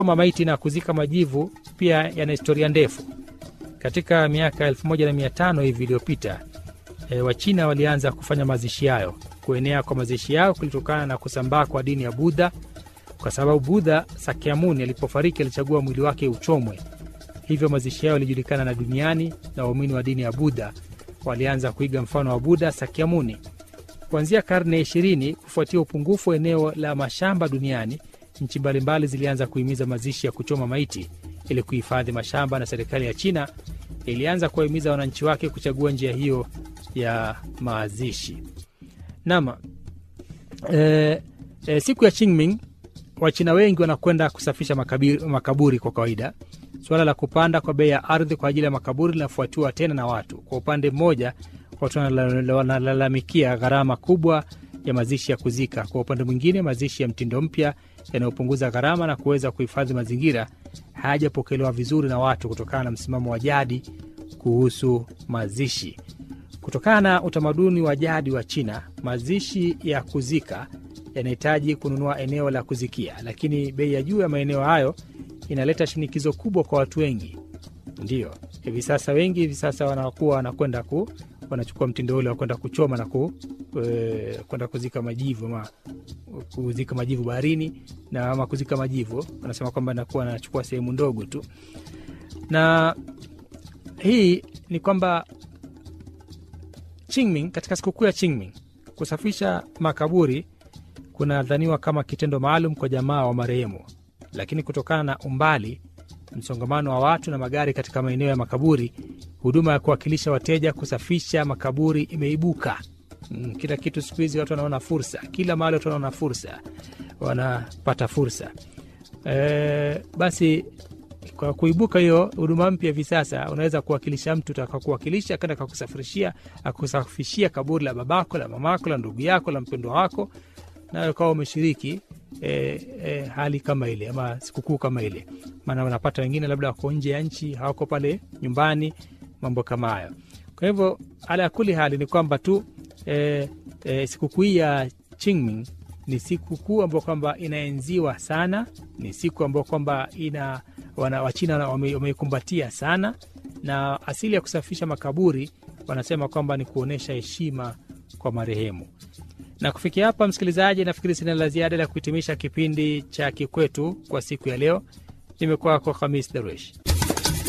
kuchoma maiti na kuzika majivu pia yana historia ndefu. Katika miaka 1500 hivi iliyopita, e, Wachina walianza kufanya mazishi hayo. Kuenea kwa mazishi yao kulitokana na kusambaa kwa dini ya Budha, kwa sababu Budha Sakyamuni alipofariki alichagua mwili wake uchomwe. Hivyo mazishi yao yalijulikana na duniani, na waumini wa dini ya Budha walianza kuiga mfano wa Budha Sakyamuni. Kuanzia karne ya ishirini, kufuatia upungufu wa eneo la mashamba duniani, nchi mbalimbali zilianza kuhimiza mazishi ya kuchoma maiti ili kuhifadhi mashamba, na serikali ya China ilianza kuwahimiza wananchi wake kuchagua njia hiyo ya mazishi. Nam e, e, siku ya Qingming Wachina wengi wanakwenda kusafisha makaburi, makaburi kwa kawaida. Suala la kupanda kwa bei ya ardhi kwa ajili ya makaburi linafuatiwa tena na watu. Kwa upande mmoja, watu wanalalamikia gharama kubwa ya mazishi ya kuzika. Kwa upande mwingine, mazishi ya mtindo mpya yanayopunguza gharama na kuweza kuhifadhi mazingira hayajapokelewa vizuri na watu kutokana na msimamo wa jadi kuhusu mazishi. Kutokana na utamaduni wa jadi wa China, mazishi ya kuzika yanahitaji kununua eneo la kuzikia, lakini bei ya juu ya maeneo hayo inaleta shinikizo kubwa kwa watu wengi. Ndio hivi sasa wengi hivi sasa wanakuwa wanakwenda ku wanachukua mtindo ule wa kwenda kuchoma na ku, e, kwenda kuzika majivu ama kuzika majivu baharini na ama kuzika majivu, wanasema kwamba nakuwa anachukua sehemu ndogo tu, na hii ni kwamba Qingming, katika sikukuu ya Qingming kusafisha makaburi kunadhaniwa kama kitendo maalum kwa jamaa wa marehemu, lakini kutokana na umbali, msongamano wa watu na magari katika maeneo ya makaburi, huduma ya kuwakilisha wateja kusafisha makaburi imeibuka. Mm, kila kitu siku hizi watu wanaona fursa, kila mahali watu wanaona fursa, wanapata fursa e, basi kwa kuibuka hiyo huduma mpya hivi sasa, unaweza kuwakilisha mtu takakuwakilisha kenda kakusafirishia akusafishia kaburi la babako la mamako la ndugu yako la mpendwa wako nayo kawa umeshiriki e, e, hali kama ile ama sikukuu kama ile, maana unapata wengine labda wako nje ya nchi, hawako pale nyumbani, mambo kama hayo. Kwa hivyo ala ya kuli hali ni kwamba tu e, e, sikukuu hii ya Qingming ni sikukuu ambayo kwamba inaenziwa sana, ni siku ambayo kwamba ina wana, Wachina wameikumbatia wame sana, na asili ya kusafisha makaburi wanasema kwamba ni kuonyesha heshima kwa marehemu na kufikia hapa, msikilizaji, nafikiri sina la ziada la kuhitimisha kipindi cha Kikwetu kwa siku ya leo. Nimekuwa kwa Hamis Daruesh.